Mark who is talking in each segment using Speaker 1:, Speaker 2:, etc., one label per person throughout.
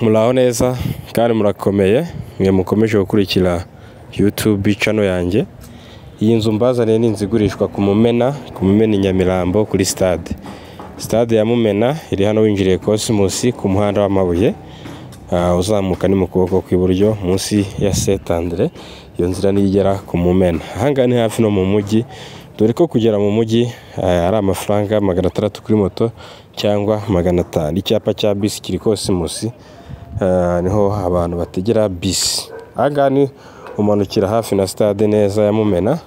Speaker 1: muraho neza kandi murakomeye mwe mukomeje gukurikira YouTube cano yanjye iyi nzu mbazaniye ni inzu igurishwa ku Mumena ku Mumena i Nyamirambo kuri stade stade ya Mumena iri hano winjiriye Cosmos ku muhanda w'amabuye Ah, uzamuka ni mu kuboko kw'iburyo munsi ya setandire iyo nzira nigera ku mumena ahangaha ni hafi no mu mujyi dore ko kugera mu mujyi ah, ari amafaranga magana atandatu kuri moto cyangwa magana atanu icyapa cya bisi kiri kose munsi ah, niho abantu bategera bisi ahangaha ni umanukira hafi na stade neza ya mumena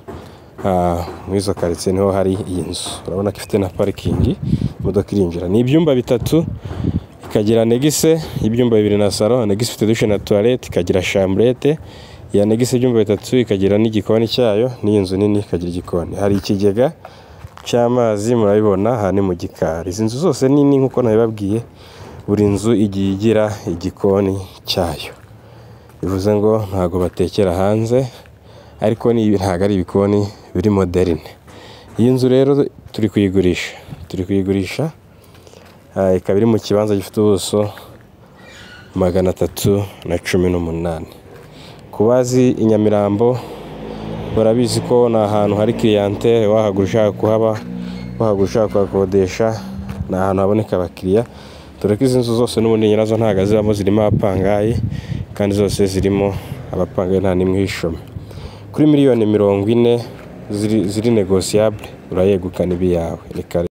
Speaker 1: Ah, muri izo karitsiye niho hari iyi nzu urabona ko ifite na parikingi imodoka irinjira ni ibyumba bitatu ikagira negise y'ibyumba bibiri na salo negise ifite dushe na tuwarete ikagira shamburete iya negise ibyumba bitatu ikagira n'igikoni cyayo n'iyi nzu nini ikagira igikoni hari ikigega cy'amazi murabibona aha ni mu gikari izi nzu zose nini nk'uko nabibabwiye buri nzu igiye igira igikoni cyayo bivuze ngo ntabwo batekera hanze ariko ni- ntabwo ari ibikoni biri moderne iyi nzu rero turi kuyigurisha turi kuyigurisha Ah, ikaba iri mu kibanza gifite ubuso magana atatu na cumi n'umunani ku bazi i nyamirambo barabizi ko ni ahantu hari kiriyantere wahagura ushaka kuhaba wahagura ushaka kuhakodesha ni ahantu haboneka abakiriya dore ko izi nzu zose n'ubundi nyirazo ntabwo azibamo zirimo abapangayi kandi zose zirimo abapangayi nta n'imwe ishoma kuri miliyoni mirongo ine ziri, ziri negosiyabule urayegukana ibiyawe ni kare